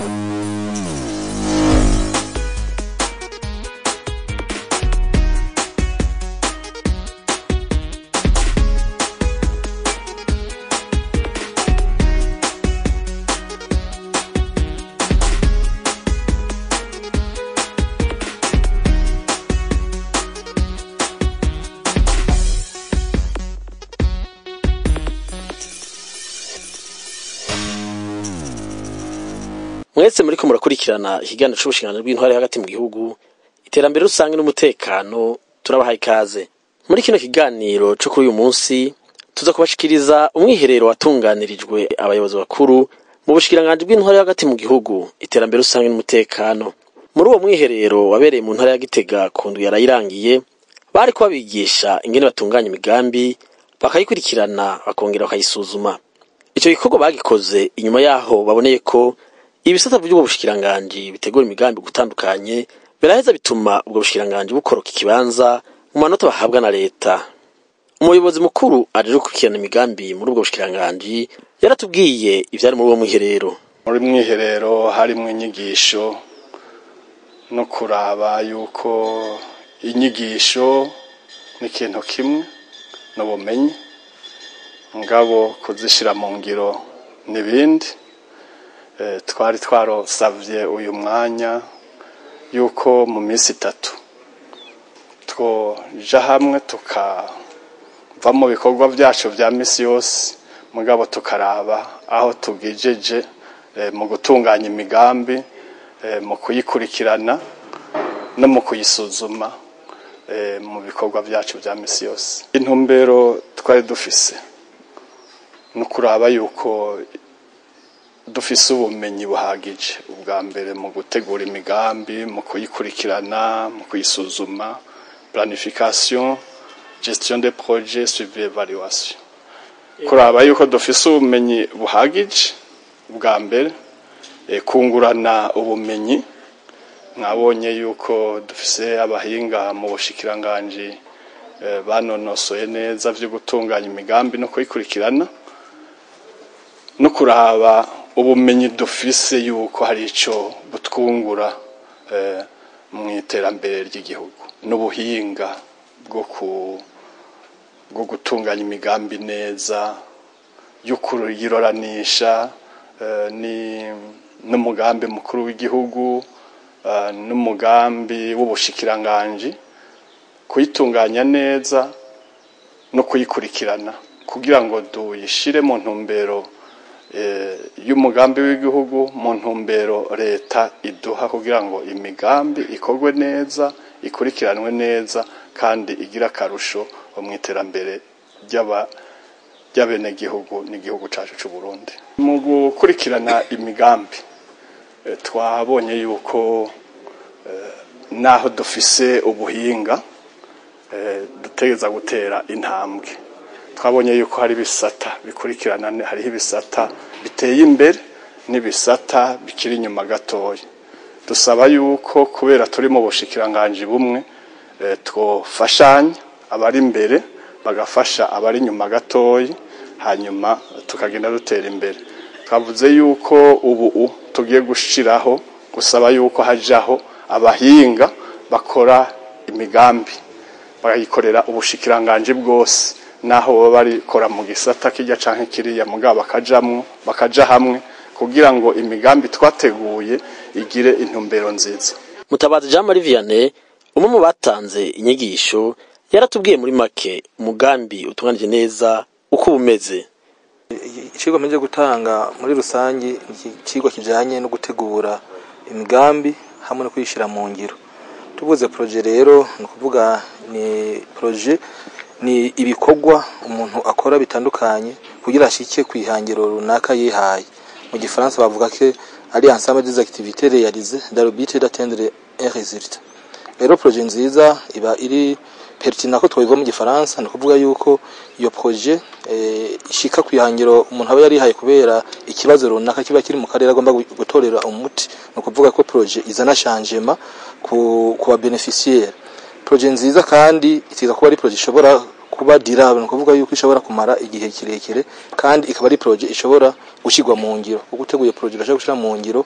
mwese muriko murakurikirana ikiganiro c'ubushikiranganji bw'intwari hagati mu gihugu iterambere rusange n'umutekano turabahaye ikaze muri kino kiganiro co kuri uyu munsi tuza kubashikiriza umwiherero watunganirijwe abayobozi bakuru mu bushikiranganji bw'intwari hagati mu gihugu iterambere rusange n'umutekano muri uwo mwiherero wabereye mu ntara ya gitega ku ndwi yarayirangiye bariko babigisha ingene batunganya imigambi bakayikurikirana bakongera bakayisuzuma ico gikorwa bagikoze inyuma yaho baboneye ko ibisata vy'ubwo bushikiranganji bitegura imigambi gutandukanye biraheza bituma ubwo bushikiranganji bukoroka ikibanza mu manota bahabwa na leta umuyobozi mukuru aje gukurikirana imigambi muri ubwo bushikiranganji yaratubwiye ivyari muri uwo mwiherero muri mwiherero harimwo inyigisho no kuraba yuko inyigisho ni ikintu kimwe n'ubumenyi ngabo kuzishira mu ngiro n'ibindi Eh, twari twarosavye uyu mwanya yuko mu minsi itatu twoja hamwe tukava mu bikorwa vyacu vya misi yose mugabo tukaraba aho tugejeje eh, mu gutunganya imigambi eh, mu kuyikurikirana no mu kuyisuzuma eh, mu bikorwa vyacu vya misi yose intumbero twari dufise no kuraba yuko dufise ubumenyi buhagije ubwa mbere mu gutegura imigambi mu kuyikurikirana mu kuyisuzuma planification gestion des projets suivi evaluation kuraba yuko dufise ubumenyi buhagije ubwa mbere e, kungurana ubumenyi mwabonye yuko dufise abahinga mu bushikiranganji e, banonosoye neza vyo gutunganya imigambi no kuyikurikirana no kuraba ubumenyi dufise yuko hari ico butwungura eh, mu iterambere ry'igihugu n'ubuhinga bwo ku bwo gutunganya imigambi neza yo kuyiroranisha eh, ni n'umugambi mukuru w'igihugu eh, n'umugambi w'ubushikiranganji kuyitunganya neza no kuyikurikirana kugira ngo duyishire mu ntumbero y'umugambi w'igihugu mu ntumbero leta iduha kugira ngo imigambi ikorwe neza ikurikiranwe neza kandi igira akarusho mu iterambere ry'abenegihugu n'igihugu cyacu cy'u Burundi mu gukurikirana imigambi twabonye yuko naho dufise ubuhinga dutegereza gutera intambwe twabonye yuko hari ibisata bikurikirana hariho ibisata biteye imbere n'ibisata bikiri inyuma gatoya dusaba yuko kubera turi mu bushikiranganji bumwe twofashanya abari imbere bagafasha abari inyuma gatoya hanyuma tukagenda dutera imbere twavuze yuko ubu tugiye gushiraho gusaba yuko hajaho abahinga bakora imigambi bakayikorera ubushikiranganji bwose naho baba barikora mu gisata kijya canke kiriya mugabo bakajamwo bakaja hamwe kugira ngo imigambi twateguye igire intumbero nziza mutabazi jean marie vianney umwe mu batanze inyigisho yaratubwiye muri make umugambi utunganije neza uko umeze icigwa mpejeje gutanga muri rusange ni icigwa kijanye no gutegura imigambi hamwe no kuyishira mu ngiro tuvuze proje rero ni ukuvuga ni proje ni ibikorwa umuntu akora bitandukanye kugira ashike ku ihangiro runaka yihaye mu gifaransa bavuga ko ari ensemble des activités réalisées dans le but d'atteindre un résultat rero projet nziza iba iri pertinent ko twabivuga mu gifaransa ni ukuvuga yuko iyo projet eh, ishika ku ihangiro umuntu aba yarihaye kubera ikibazo runaka kiba kiri mu karere agomba gutorera umuti ni ukuvuga ko projet izana changement ku, ku beneficiaire projet nziza kandi itiza kuba ari projet ishobora kuba durable nukuvuga yuko ishobora kumara igihe kirekire kandi ikaba ari projet ishobora gushigwa mu ngiro kuko uteguye projet urashaka gushira mu ngiro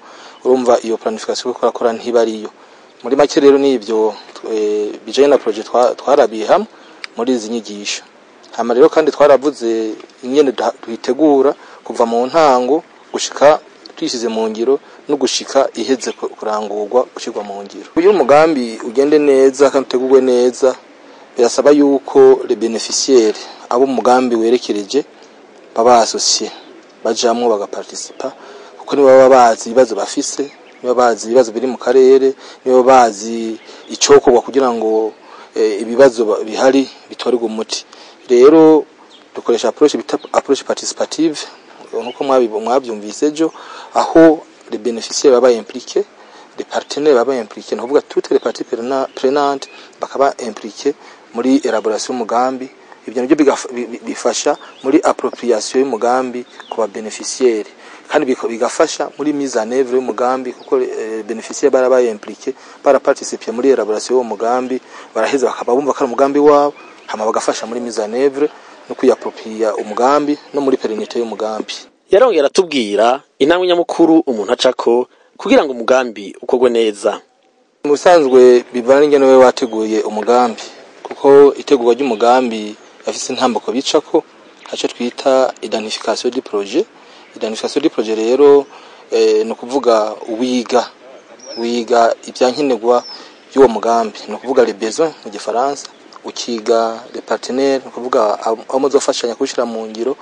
urumva iyo planification ko akora ntibariyo muri make rero nivyo e, bijanye na projet twarabiye hamwe muri izi nyigisho hama rero kandi twaravuze ingene duhitegura kuva mu ntango gushika twishyize mu ngiro no gushika iheze kurangurwa gushyirwa mu ngiro uyu umugambi ugende neza kandi utegurwe neza birasaba yuko le beneficiaire abo umugambi werekereje baba associé bajamwo bagaparticipa kuko nibo baba bazi ibibazo bafise nibo bazi ibibazo biri mu karere nibo bazi icokorwa kugira ngo e, ibibazo bihari bitorerwe umuti rero dukoresha approche bita approche participative nkuko mwabyumvise ejo aho les bénéficiaires baba impliqués les partenaires baba impliqués ni ukuvuga toutes les parties prenantes bakaba impliqués muri elaboration y'umugambi ibyo nabyo bifasha muri appropriation y'umugambi ku ba bénéficiaires kandi bigafasha muri mise en œuvre y'umugambi kuko eh, bénéficiaires barabaye impliqués baraparticiper muri elaboration y'umugambi baraheza bakaba bumva ko ari umugambi wabo hama bagafasha muri mise en œuvre no kuyapropria umugambi no muri perinite y'umugambi yarongera atubwira intambwe nyamukuru umuntu acako kugira ngo umugambi ukorwe neza mu bisanzwe bivana n'ingene we wateguye umugambi kuko itegurwa ry'umugambi afise intambuko bicako haco twita identification du projet identification du projet rero eh, ni ukuvuga wiga wiga ibyankenerwa by'uwo mugambi ni ukuvuga les besoins mu gifaransa ukiga les partenaires ni ukuvuga abo muzofashanya kuwushyira mu ngiro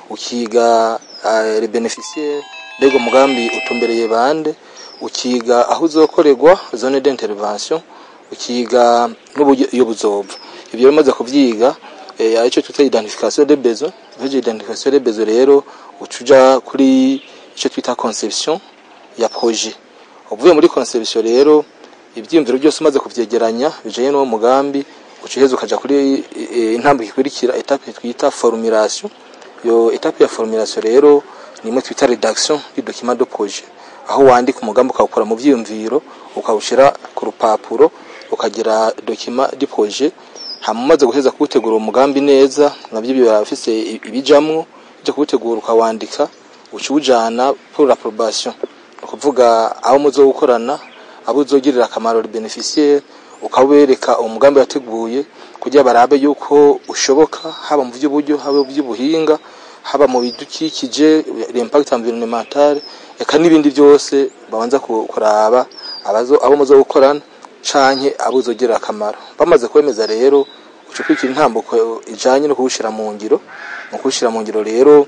ukiga uh, les bénéficiaires mbega umugambi utumbereye bande ukiga aho uzokorerwa zone d'intervention ukiga n'uburyo iyo buzova ibyo bimaze kuvyiga eh, arico twita identification des besoins ivyo identification des besoins rero ucuja kuri ico twita conception ya projet uvuye muri conception rero ivyiyumviro byose umaze kuvyegeranya bijanye n'uwo mugambi ucuheza ukaja kuri intambwe ikurikira etape twita formulation yo etape ya formulation rero ni imwe twita redaction du document de projet aho wandika umugambi ukawukora mu vyiyumviro ukawushira ku rupapuro ukagira document du projet hama umaze guheza kuwutegura umugambi neza navyo biba bifise ibijamwo byo kuwutegura ukawandika uciwujana pour l'approbation ukuvuga abo muzowukorana abo uzogirira akamaro le bénéficiaire ukabereka umugambi wateguye kugira barabe yuko ushoboka haba mu by'uburyo haba mu by'ubuhinga haba mu bidukikije l'impact environnemental eka n'ibindi byose babanza kuraba abazo abo muzo gukorana canke abo uzogirira akamaro bamaze kwemeza rero ucukwikira intambuko ijanye no kuwushira mu ngiro mu kuwushira mu ngiro rero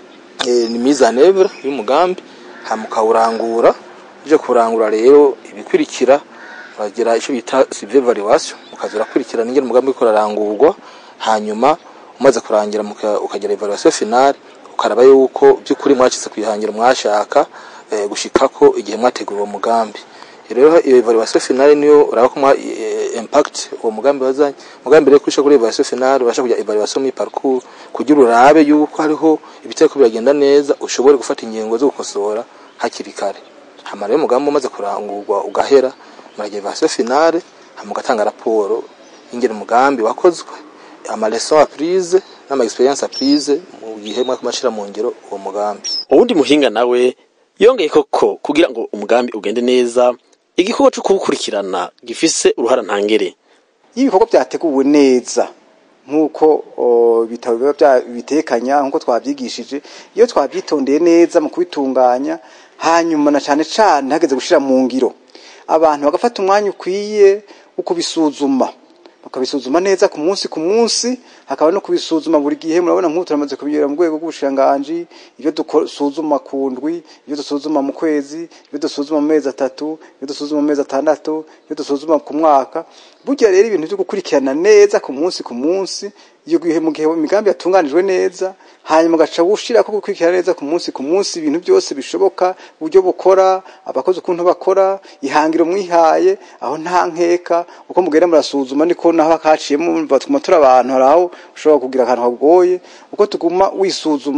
e, ni mise en œuvre y'umugambi hama ukawurangura uje kurangura rero ibikurikira uragira icyo bita suivi evaluation ukaza urakurikirana ingene umugambi uriko urarangurwa hanyuma umaze kurangira ukagira evaluation finale ukaraba yuko by'ukuri mwacize kuyihangira mwashaka e, gushikako igihe mwategura uwo mugambi rero iyo evaluation finale niyo uraba ko e, impact uwo mugambi wazanye mugambi rero kusha kuri evaluation finale urasha kugira evaluation mi parcours kugira urabe yuko hariho ibiteko biragenda neza ushobore gufata ingingo zo gukosora hakiri kare hama rero umugambi umaze kurangurwa ugahera muragira evaluation finale hama ugatanga raporo ingene umugambi wakozwe ama leçon apprise n'ama experience apprise mu gihe mwaka mashira mu ngiro uwo mugambi uwundi muhinga nawe yongeye koko kugira ngo umugambi ugende neza igikorwa cyo kuwukurikirana gifise uruhara ntangere iyo ibikorwa byateguwe neza nk'uko ibitabo biba bitekanya nk'uko twabyigishije iyo twabyitondeye neza mu kubitunganya hanyuma na cyane cyane hageze gushyira mu ngiro abantu bagafata umwanya ukwiye wo kubisuzuma bakabisuzuma neza ku munsi ku munsi hakaba no kubisuzuma buri gihe murabona nk'ubu turamaze kubigera mu rwego rw'ubushiranganji ibyo dusuzuma ku ndwi ibyo dusuzuma mu kwezi ibyo dusuzuma mu mezi atatu ibyo dusuzuma mu mezi atandatu ibyo dusuzuma ku mwaka burya rero ibintu byo gukurikirana neza ku munsi ku munsi iyo gihe mu gihe imigambi yatunganijwe neza hanyuma ugaca wushira ko gukurikirana neza ku munsi ku munsi ibintu byose bishoboka uburyo bukora abakozi ukuntu bakora ihangiro mwihaye aho nta nkeka uko mugenda murasuzuma niko naho hakaciyemo batuma turi abantu hari aho ushobora kugira akantu kagoye uko tuguma wisuzuma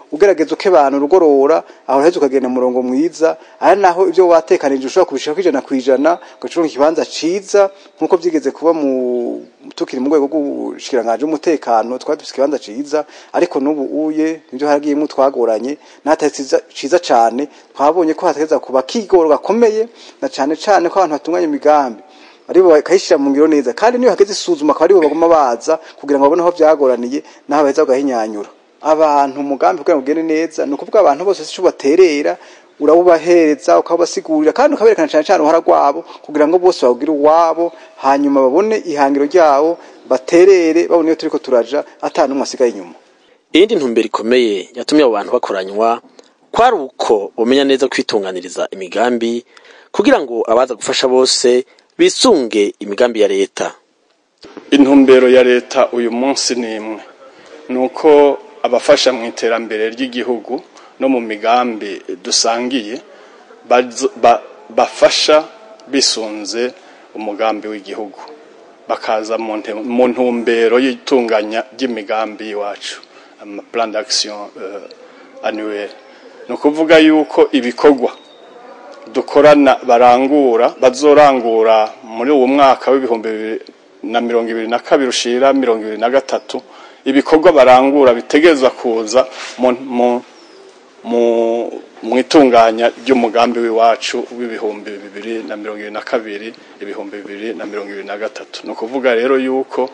ugerageza ukebana urugorora aho heza ukagenda mu murongo mwiza ari naho ibyo watekanije ushobora kubishaka ijana ku ijana ugacuruza ikibanza ciza nk'uko byigeze kuba mu tukiri mu rwego rw'ubushikiranganje umutekano twari dufite ikibanza ciza ariko n'ubu uye nibyo haragiyemo twagoranye natari ciza cyane twabonye ko hategeza kuba kigoro gakomeye na cyane cyane ko abantu batunganya imigambi aribo bakayishyira mu ngiro neza kandi niyo hageze isuzuma akaba aribo baguma baza kugira ngo babone aho byagoraniye n'aho baheza bagahinyanyura abantu umugambi kugira ngo ugende neza ni ukuvuga abantu bose icyo baterera urabubahereza ukabasigurira kandi ukaberekana cyane cyane uruhara rwabo kugira ngo bose bawugire uwabo hanyuma babone ihangiro ryabo baterere babone iyo turi ko turaja atanu umwe asigaye inyuma iyindi ntumbero ikomeye yatumye abo bantu bakoranywa kwari uko bumenya neza kwitunganiriza imigambi kugira ngo abaza gufasha bose bisunge imigambi ya leta intumbero ya leta uyu munsi ni imwe ni uko abafasha mu iterambere ry'igihugu no mu migambi dusangiye bafasha bisunze umugambi w'igihugu bakaza mu ntumbero y'itunganya ry'imigambi y'iwacu amaplan d'action annuel ni ukuvuga yuko ibikorwa dukorana barangura bazorangura muri uwo mwaka w'ibihumbi bibiri na mirongo ibiri na kabiri ushira mirongo ibiri na gatatu ibikorwa barangura bitegerezwa kuza mu itunganya ry'umugambi w'iwacu w'ibihumbi bibiri na mirongo ibiri na kabiri ibihumbi bibiri na mirongo ibiri na gatatu ni ukuvuga rero yuko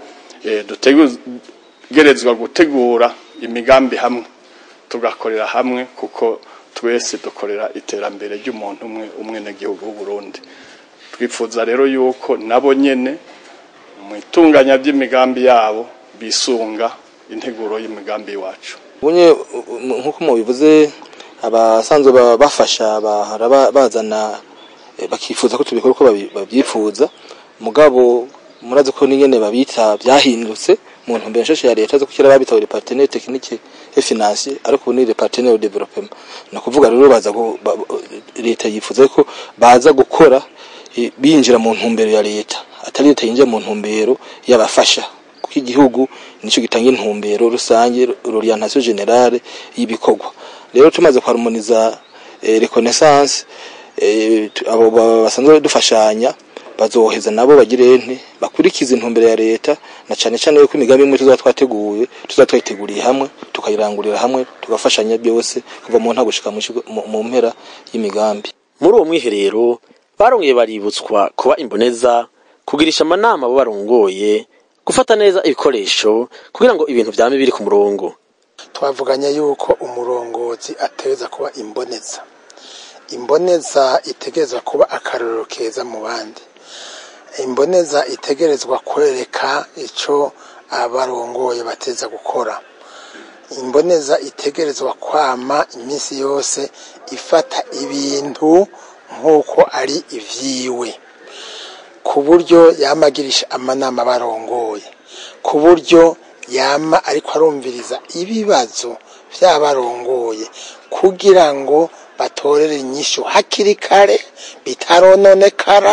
dutegerezwa gutegura imigambi hamwe tugakorera hamwe kuko twese dukorera iterambere ry'umuntu umwe umwe n'igihugu w'uburundi twifuza rero yuko nabo nyene mu itunganya ry'imigambi yabo bisunga integuro y'imigambi iwacu bunye nk'uko mubivuze abasanzwe bafasha bahora bazana bakifuza ko tubikora uko babyifuza mugabo murazi ko n'ingene babita byahindutse mu ntumbero nshasha ya leta zo gushyira babita le partenaire technique et financier ariko ubu ni le partenaire de développement ni ukuvuga rero baza leta yifuza ko baza gukora binjira mu ntumbero ya leta atari leta yinjira mu ntumbero y'abafasha kuko igihugu nicyo gitanga intumbero rusange l'orientation générale y'ibikorwa rero tumaze kwarumoniza reconnaissance abo basanzwe dufashanya bazoheza nabo bagire ente bakurikiza intumbero ya leta na cyane cyane yuko imigambi imwe tuzaba twateguye tuzaba twayiteguriye hamwe tukayirangurira hamwe tugafashanya byose kuva mu nta gushika mu mpera y'imigambi muri uwo mwiherero barongeye baributswa kuba imboneza kugirisha amanama abo barongoye gufata neza ibikoresho kugira ngo ibintu byame biri ku murongo twavuganye yuko umurongozi ateza kuba imboneza imboneza itegerezwa kuba akarorero keza mu bandi imboneza itegerezwa kwereka icyo abarongoye bateza gukora imboneza itegerezwa kwama iminsi yose ifata ibintu nk'uko ari ibyiwe ku buryo yamagirisha amanama barongoye ku buryo yama ariko arumviriza ibibazo by'abarongoye kugira ngo batorere inyishu hakiri kare bitarononekara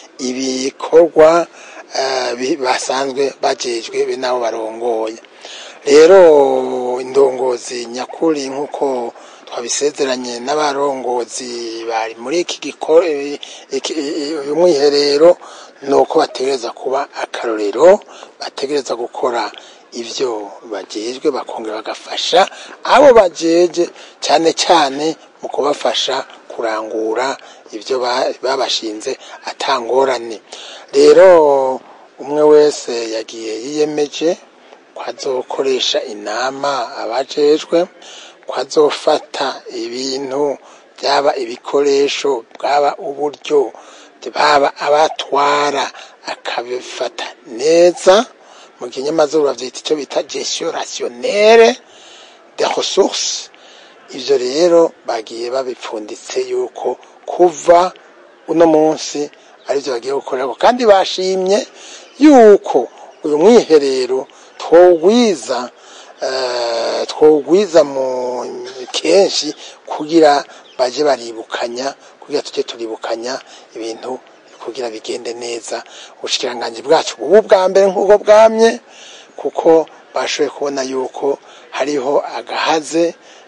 ibikorwa basanzwe bagejwe be nabo barongoye rero indongozi nyakuri nk'uko twabisezeranye n'abarongozi bari muri iki uyu mwiherero ni uko bategereza kuba akarorero bategereza gukora ibyo bagejwe bakongera bagafasha abo bajeje cyane cyane mu kubafasha kurangura ibyo babashinze atangorane rero umwe wese yagiye yiyemeje ko azokoresha inama abajejwe ko azofata ibintu byaba ibikoresho bwaba uburyo baba abatwara akabifata neza mu kinyamazuru babyita icyo bita gestion rationnelle de ressources ibyo rero bagiye babipfunditse yuko kuva uno munsi aribyo bagiye gukorera kandi bashimye yuko uyu mwiherero twogwiza twogwiza mu kenshi kugira baje baribukanya kugira tujye turibukanya ibintu kugira bigende neza ubushikiranganje bwacu ubu bwa mbere nk'ubwo bwamye kuko bashoboye kubona yuko hariho agahaze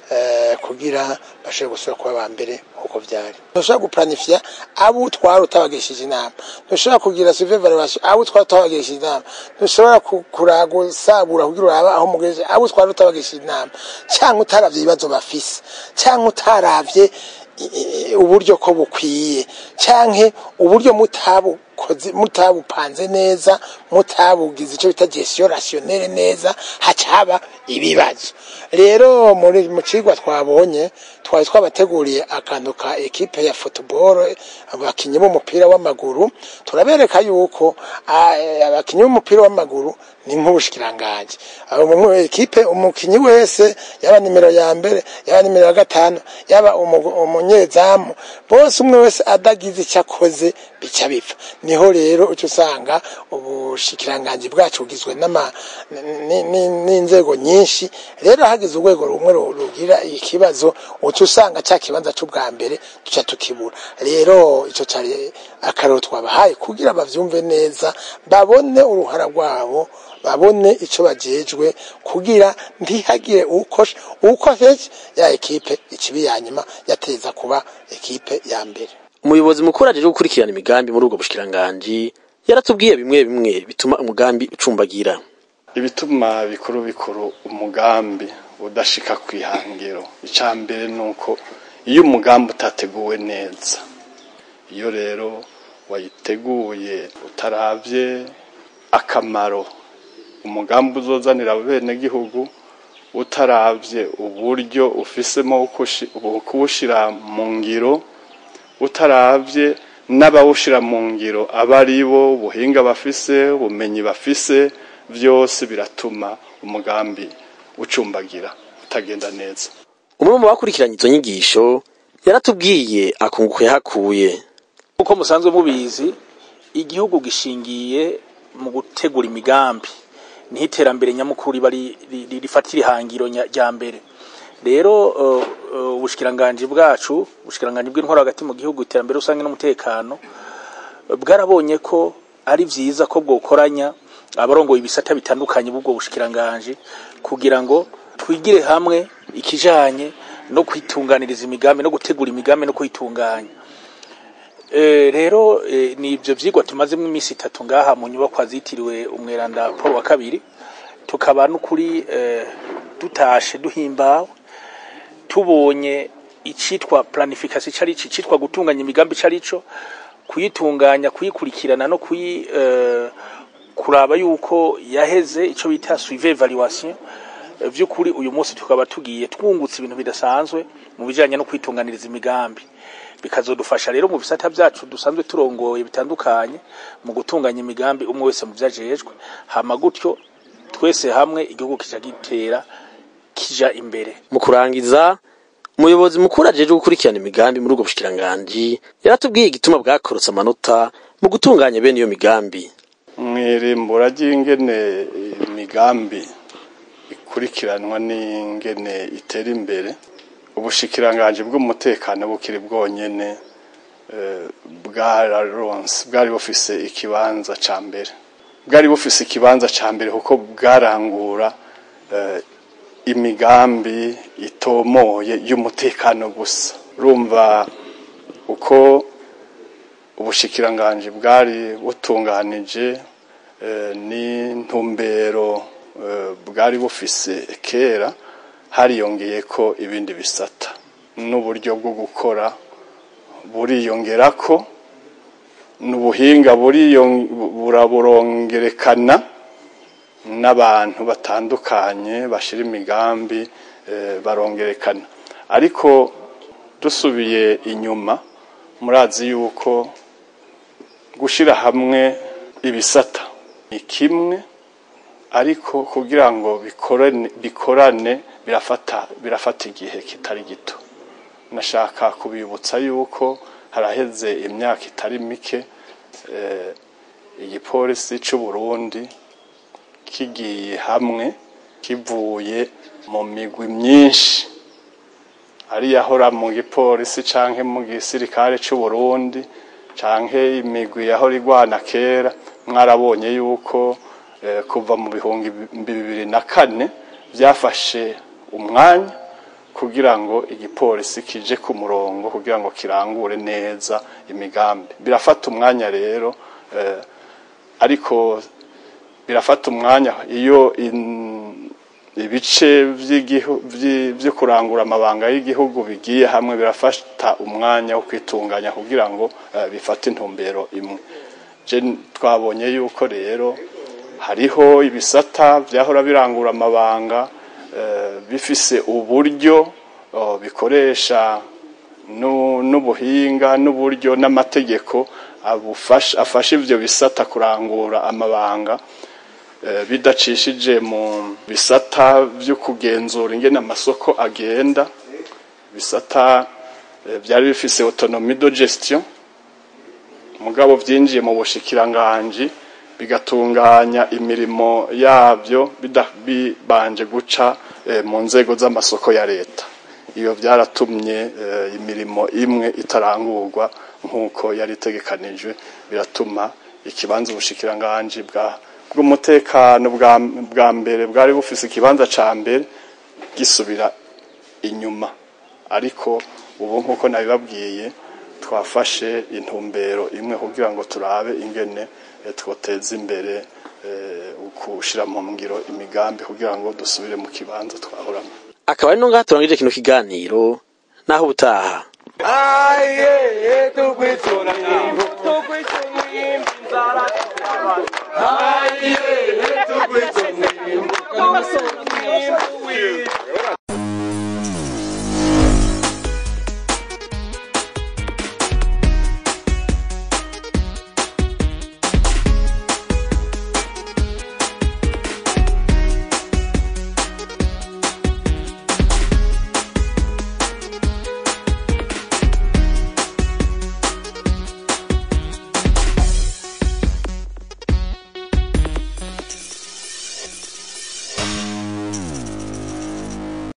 eh, kugira bashobore gusubira kuba ba mbere nk'uko vyari ntushobora guplanifya abo utwara utabagishije inama ntushobora kugira suivi evaluation abo utwara utabagishije inama ntushobora ku- kuragusabura kugira urabe aho mugejeje abo utwara utabagishije inama cyangwa utaravye ibibazo bafise cyangwa utaravye i- i- uburyo ko bukwiye canke uburyo mutabukoze mutabupanze neza mutabugize icyo bita gestion rationnelle neza hacaba ibibazo rero muri mu cigwa twabonye twari twabateguriye akantu ka ekipe ya football abakinyi b'umupira w'amaguru turabereka yuko ah, eh, abakinyi b'umupira w'amaguru ni nk'ubushikiranganje abo mu ekipe umukinyi wese yaba nimero ya mbere yaba nimero ya gatanu yaba umu- umunyezamu bose umwe wese adagize icyo akoze bica bipfa niho rero uca usanga ubushikiranganji bwacu bugizwe n'ama- ni- ni- n'inzego nyinshi rero hagize urwego rumwe ru- rugira ikibazo uca usanga cya kibanza c'ubwa mbere tuca tukibura rero ico cari akarero twabahaye kugira bavyumve neza babone uruhara rwabo babone ico bajejwe kugira ntihagire ukosha ukosheje ya ekipe ikibi ya nyuma yateza kuba ekipe ya mbere umuyobozi mukuru ajeje gukurikirana imigambi muri ubwo bushikiranganji yaratubwiye bimwe bimwe bituma umugambi ucumbagira ibituma bikuru bikuru umugambi udashika ku ihangiro icya mbere ni uko iyo umugambi utateguwe neza iyo rero wayiteguye utaravye akamaro umugambi uzozanira abenegihugu utaravye uburyo ufisemo kushi- kuwushira mu ngiro utaravye n'abawushira mu ngiro aba ari bo ubuhinga bafise ubumenyi bafise byose biratuma umugambi ucumbagira utagenda neza umwe mu bakurikiranye izo nyigisho yaratubwiye akunguko yahakuye uko musanzwe mubizi igihugu gishingiye mu gutegura imigambi niho iterambere nyamukuru riba ri- ri- rifatira ihangiro nya- rya mbere rero uh, uh, ubushikiranganji bwacu ubushikiranganji bw'intwaro hagati mu gihugu iterambere rusange n'umutekano bwarabonye ko ari vyiza ko bwokoranya abarongoye ibisata bitandukanye b'ubwo bushikiranganji kugira ngo twigire hamwe ikijanye no kwitunganiriza imigambi no gutegura imigambi no kuyitunganya Eh, rero eh, ni ibyo vyigwa tumazemo iminsi itatu ngaha mu nyubakwa zitiriwe umweranda Paul wa kabiri tukaba n'ukuri eh, dutashe duhimbawe tubonye icitwa planification cari ici citwa gutunganya imigambi carico kuyitunganya kuyikurikirana no kuyi eh, kuraba yuko yaheze ico bita suivi evaluation Eh, vy'ukuri uyu munsi tukaba tugiye twungutse ibintu bidasanzwe mu bijanye no kwitunganiriza imigambi bikazodufasha rero mu bisata byacu dusanzwe turongoye bitandukanye mu gutunganya imigambi umwe wese mu vyajejwe hama gutyo twese hamwe igihugu kija gitera kija imbere mu kurangiza umuyobozi mukuru ajeje gukurikirana imigambi muri ubwo bushikiranganji yaratubwiye igituma bwakorotse amanota mu gutunganya bene iyo migambi mwirimbura ry'ingene imigambi ikurikiranwa n'ingene itera imbere ubushikiranganji bw'umutekano bukiri bwonyene eh, bwararonse bwari bufise ikibanza ca mbere bwari bufise ikibanza ca mbere kuko bwarangura eh, imigambi itomoye y'umutekano gusa urumva uko ubushikiranganji bwari butunganije eh, n'intumbero eh, bwari bufise kera hariyongeye ko ibindi bisata n'uburyo bwo gukora buriyongerako n'ubuhinga buriyon- buraburongerekana n'abantu batandukanye bashira imigambi eh, barongerekana ariko dusubiye inyuma murazi yuko gushira hamwe ibisata ni kimwe ariko kugira ngo bikorane, bikorane birafata birafata igihe kitari gito nashaka kubibutsa yuko haraheze imyaka itari mike eh, igipolisi c'u Burundi kigiye hamwe kivuye mu migwi myinshi ari yahora mu gipolisi canke mu gisirikare c'u Burundi canke imigwi yahora igwana kera mwarabonye yuko kuva mu bihumbi bibiri na kane byafashe umwanya kugira ngo igipolisi kije ku murongo kugira ngo kirangure neza imigambi birafata umwanya rero eh, ariko birafata umwanya iyo in- ibice vy'igihu- vyi- vyo kurangura amabanga y'igihugu bigiye hamwe birafata umwanya wo kwitunganya kugira ngo eh, bifate intumbero imwe je twabonye yuko rero hariho ibisata vyahora birangura amabanga eh, bifise uburyo oh, bikoresha nu- n'ubuhinga n'uburyo n'amategeko abufasha afasha ivyo bisata kurangura amabanga eh, bidacishije mu bisata vyo kugenzura ingene amasoko agenda bisata eh, byari bifise autonomie de gestion mugabo vyinjiye mu bushikiranganji bigatunganya imirimo yabyo bida- bibanje guca eh, mu nzego z'amasoko ya leta iyo byaratumye eh, imirimo imwe itarangurwa nk'uko yari itegekanijwe biratuma ikibanza ubushikiranganji bwa bw'umutekano bwa, bwa mbere bwari bufise ikibanza ca mbere gisubira inyuma ariko ubu nk'uko nabibabwiye twafashe intumbero imwe kugira ngo turabe ingene eh, twoteza imbere eh, ukushira mu ngiro imigambi kugira ngo dusubire mu kibanza twahoramo akaba ari no ngaha turangije kino kiganiro naho ubutaha Aye, tukwituna nyimbo, tukwituna nyimbo, inzara Aye, tukwituna nyimbo, tukwituna nyimbo,